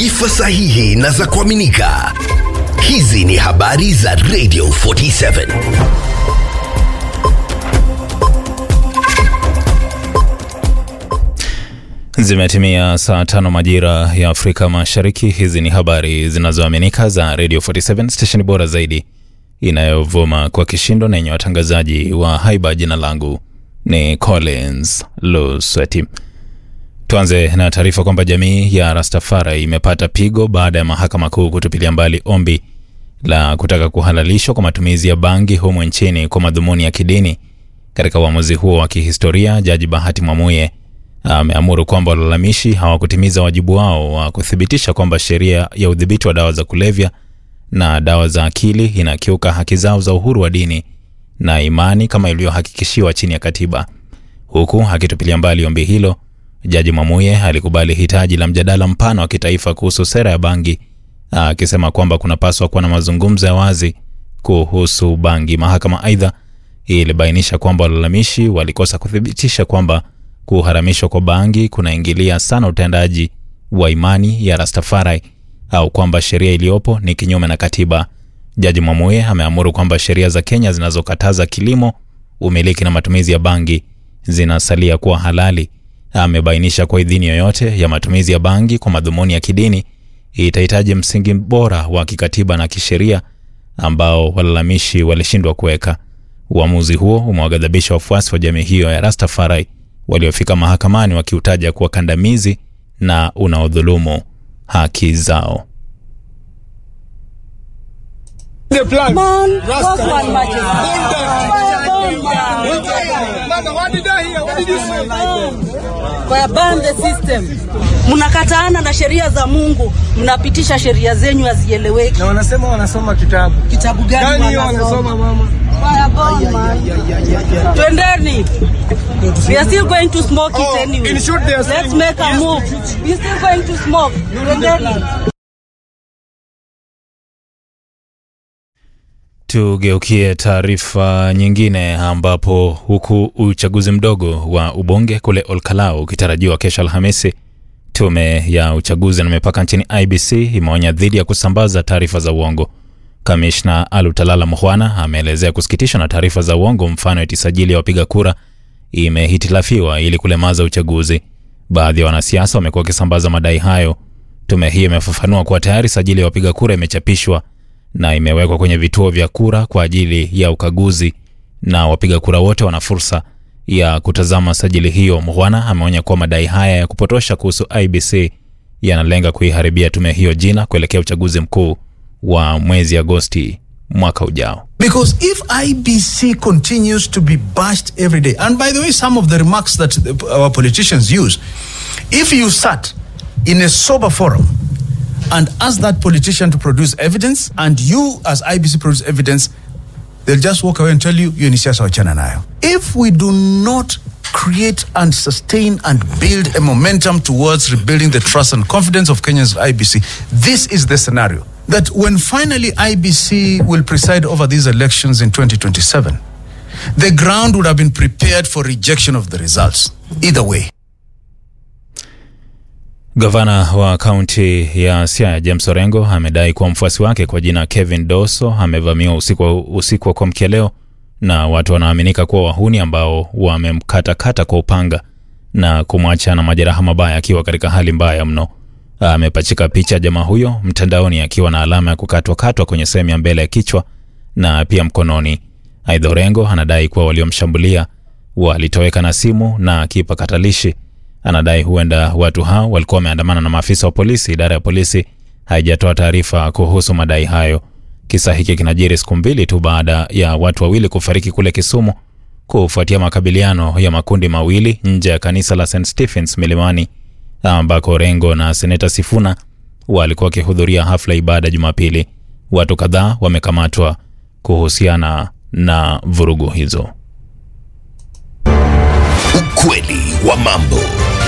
taarifa sahihi na za kuaminika. Hizi ni habari za Radio 47. Zimetimia saa tano majira ya Afrika Mashariki. Hizi ni habari zinazoaminika za Radio 47 stesheni bora zaidi inayovuma kwa kishindo na yenye watangazaji wa haiba. Jina langu ni Collins Lusweti. Tuanze na taarifa kwamba jamii ya Rastafari imepata pigo baada ya mahakama kuu kutupilia mbali ombi la kutaka kuhalalishwa kwa matumizi ya bangi humu nchini kwa madhumuni ya kidini. Katika uamuzi huo wa kihistoria, Jaji Bahati Mwamuye ameamuru kwamba walalamishi hawakutimiza wajibu wao wa kuthibitisha kwamba sheria ya udhibiti wa dawa za kulevya na dawa za akili inakiuka haki zao za uhuru wa dini na imani kama ilivyohakikishiwa chini ya katiba. Huku akitupilia mbali ombi hilo, Jaji Mwamuye alikubali hitaji la mjadala mpana wa kitaifa kuhusu sera ya bangi, akisema kwamba kunapaswa kuwa na mazungumzo ya wazi kuhusu bangi. Mahakama aidha ilibainisha kwamba walalamishi walikosa kuthibitisha kwamba kuharamishwa kwa bangi kunaingilia sana utendaji wa imani ya Rastafari au kwamba sheria iliyopo ni kinyume na katiba. Jaji Mwamuye ameamuru kwamba sheria za Kenya zinazokataza kilimo, umiliki na matumizi ya bangi zinasalia kuwa halali. Amebainisha kwa idhini yoyote ya matumizi ya bangi kwa madhumuni ya kidini itahitaji msingi bora wa kikatiba na kisheria ambao walalamishi walishindwa kuweka. Uamuzi huo umewaghadhabisha wafuasi wa jamii hiyo ya Rastafari waliofika mahakamani wakiutaja kuwa kandamizi na unaodhulumu haki zao. The plan. Man, Rasta. what's one magic? Burn them. Burn them. Mama, what did I hear? What did you say? Kwa ban the system. Mnakataana na sheria za Mungu, mnapitisha sheria zenyu hazieleweki. Na wanasema wanasoma kitabu. Kitabu gani Gani hiyo wanasoma? wanasoma mama? Fire burn, man. Twendeni. We are still going to smoke Oh, it anyway. in short, they are Let's saying- make a move. We are still going to smoke. Twendeni. Tugeukie taarifa nyingine ambapo huku uchaguzi mdogo wa ubunge kule Olkalau ukitarajiwa kesho Alhamisi, tume ya uchaguzi na mipaka nchini IBC imeonya dhidi ya kusambaza taarifa za uongo. Kamishna Alutalala Mukhwana ameelezea kusikitishwa na taarifa za uongo, mfano eti sajili ya wapiga kura imehitilafiwa ili kulemaza uchaguzi. Baadhi ya wanasiasa wamekuwa wakisambaza madai hayo. Tume hii imefafanua kuwa tayari sajili ya wapiga kura imechapishwa na imewekwa kwenye vituo vya kura kwa ajili ya ukaguzi na wapiga kura wote wana fursa ya kutazama sajili hiyo. Mukhwana ameonya kuwa madai haya ya kupotosha kuhusu IBC yanalenga kuiharibia tume hiyo jina kuelekea uchaguzi mkuu wa mwezi Agosti mwaka ujao. Because if IBC continues to be bashed every day, and by the way, some of the remarks that the- our politicians use, if you sat in a sober forum and asked that politician to produce evidence, and you as IBC produce evidence, they'll just walk away and tell you, you ni siasa wachana nayo. If we do not create and sustain and build a momentum towards rebuilding the trust and confidence of Kenyans in IBC, this is the scenario that when finally IBC will preside over these elections in 2027, the ground would have been prepared for rejection of the results. Either way. Gavana wa kaunti ya Siaya James Orengo amedai kuwa mfuasi wake kwa jina Kevin Doso amevamiwa usiku wa, usiku wa kuamkia leo na watu wanaoaminika kuwa wahuni ambao wamemkatakata kwa upanga na kumwacha na majeraha mabaya akiwa katika hali mbaya mno. Amepachika picha jamaa huyo mtandaoni akiwa na alama ya kukatwakatwa kwenye sehemu ya mbele ya kichwa na pia mkononi. Aidha, Orengo anadai kuwa waliomshambulia walitoweka na simu na kipakatalishi. Anadai huenda watu hao walikuwa wameandamana na maafisa wa polisi. Idara ya polisi haijatoa taarifa kuhusu madai hayo. Kisa hiki kinajiri siku mbili tu baada ya watu wawili kufariki kule Kisumu kufuatia makabiliano ya makundi mawili nje ya kanisa la St Stephens Milimani, ambako Orengo na seneta Sifuna walikuwa wakihudhuria hafla ibada Jumapili. Watu kadhaa wamekamatwa kuhusiana na vurugu hizo. Ukweli wa mambo.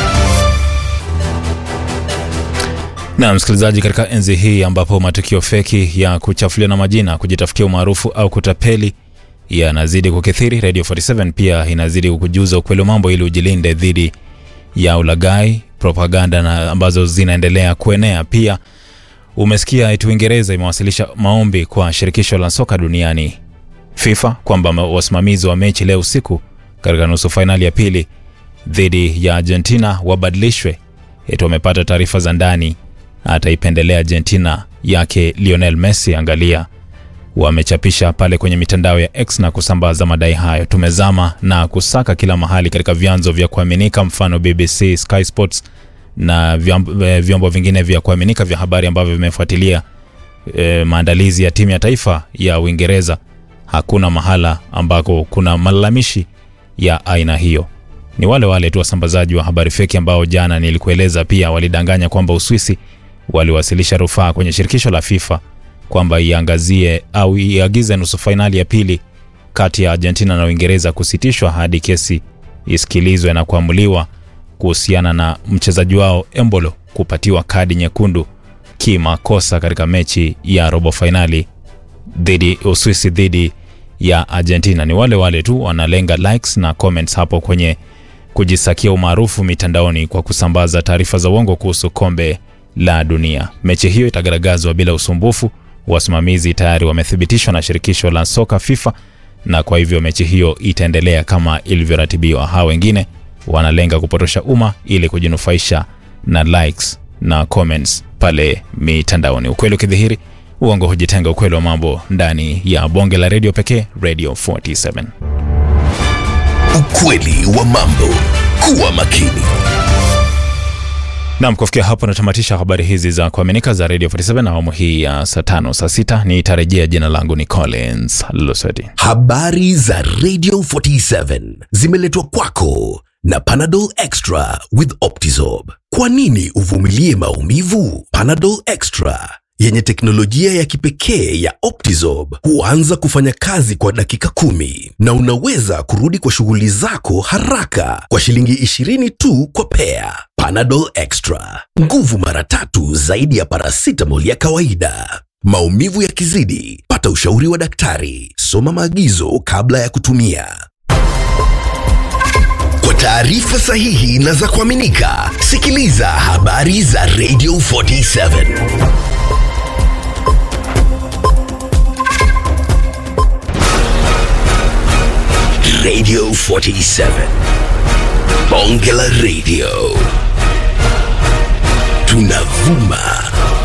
Na msikilizaji, katika enzi hii ambapo matukio feki ya kuchafuliana majina, kujitafutia umaarufu au kutapeli yanazidi kukithiri, Radio 47 pia inazidi kukujuza ukweli wa mambo ili ujilinde dhidi ya ulaghai, propaganda na ambazo zinaendelea kuenea. Pia umesikia eti Uingereza imewasilisha maombi kwa shirikisho la soka duniani FIFA kwamba ma- wasimamizi wa mechi leo usiku katika nusu fainali ya pili dhidi ya Argentina wabadilishwe. Eti wamepata taarifa za ndani ataipendelea Argentina yake Lionel Messi. Angalia, wamechapisha pale kwenye mitandao ya X na kusambaza madai hayo. Tumezama na kusaka kila mahali katika vyanzo vya kuaminika, mfano BBC, Sky Sports na vyombo, eh, vyombo vingine vya kuaminika vya habari ambavyo vimefuatilia e, maandalizi ya timu ya taifa ya Uingereza. Hakuna mahala ambako kuna malalamishi ya aina hiyo. Ni wale wale tu wasambazaji wa habari feki ambao jana nilikueleza pia walidanganya kwamba Uswisi waliwasilisha rufaa kwenye shirikisho la FIFA kwamba iangazie au iagize nusu fainali ya pili kati ya Argentina na Uingereza kusitishwa hadi kesi isikilizwe na kuamuliwa kuhusiana na mchezaji wao Embolo kupatiwa kadi nyekundu kimakosa katika mechi ya robo fainali dhidi Uswisi dhidi ya Argentina. Ni wale wale tu wanalenga likes na comments hapo kwenye kujisakia umaarufu mitandaoni kwa kusambaza taarifa za uongo kuhusu kombe la dunia. Mechi hiyo itagaragazwa bila usumbufu. Wasimamizi tayari wamethibitishwa na shirikisho la soka FIFA, na kwa hivyo mechi hiyo itaendelea kama ilivyoratibiwa. Hawa wengine wanalenga kupotosha umma ili kujinufaisha na likes na comments pale mitandaoni. Ukweli ukidhihiri, uongo hujitenga. Ukweli wa mambo ndani ya bonge la redio pekee, Radio 47. Ukweli wa mambo. Kuwa makini. Nam, kufikia hapo natamatisha habari hizi za kuaminika za Radio 47 awamu hii ya saa tano saa sita. Nitarejea. Jina langu ni Collins Lusweti. Habari za Radio 47 zimeletwa kwako na Panadol Extra with Optizorb. Kwa nini uvumilie maumivu? Panadol Extra yenye teknolojia ya kipekee ya Optizorb huanza kufanya kazi kwa dakika kumi na unaweza kurudi kwa shughuli zako haraka kwa shilingi 20 tu kwa pea. Panadol Extra, nguvu mara tatu zaidi ya paracetamol ya kawaida. Maumivu yakizidi, pata ushauri wa daktari. Soma maagizo kabla ya kutumia. Kwa taarifa sahihi na za kuaminika, sikiliza habari za Radio 47. Radio 47. Bonge la Radio. Tunavuma